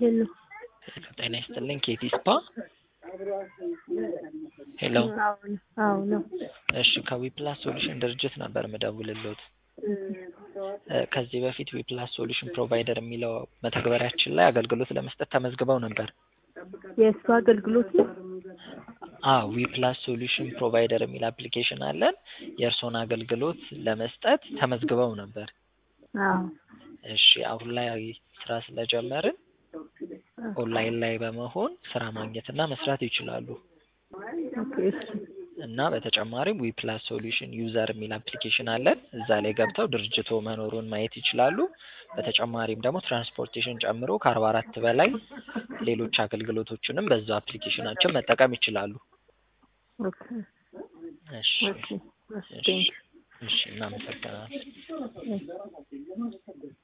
ሄሎ ጤና ይስጥልኝ ኬቲ ስፓ ሄሎ አዎ አዎ ነው እሺ ከዊፕላስ ሶሉሽን ድርጅት ነበር ምደውልልዎት እ ከዚህ በፊት ዊፕላስ ሶሉሽን ፕሮቫይደር የሚለው መተግበሪያችን ላይ አገልግሎት ለመስጠት ተመዝግበው ነበር የእሱ አገልግሎት ነው አዎ ዊፕላስ ሶሉሽን ፕሮቫይደር የሚል አፕሊኬሽን አለን የእርስዎን አገልግሎት ለመስጠት ተመዝግበው ነበር አዎ እሺ አሁን ላይ ስራ ስለጀመርን ኦንላይን ላይ በመሆን ስራ ማግኘትና መስራት ይችላሉ ኦኬ እሺ እና በተጨማሪም ዊፕላስ ሶሉሽን ዩዘር የሚል አፕሊኬሽን አለን እዛ ላይ ገብተው ድርጅቶ መኖሩን ማየት ይችላሉ በተጨማሪም ደግሞ ትራንስፖርቴሽን ጨምሮ ከአርባ አራት በላይ ሌሎች አገልግሎቶችንም በዛው አፕሊኬሽናችን መጠቀም ይችላሉ ኦኬ እሺ ኦኬ እሺ እሺ ቴንክ እሺ እናመሰግናለን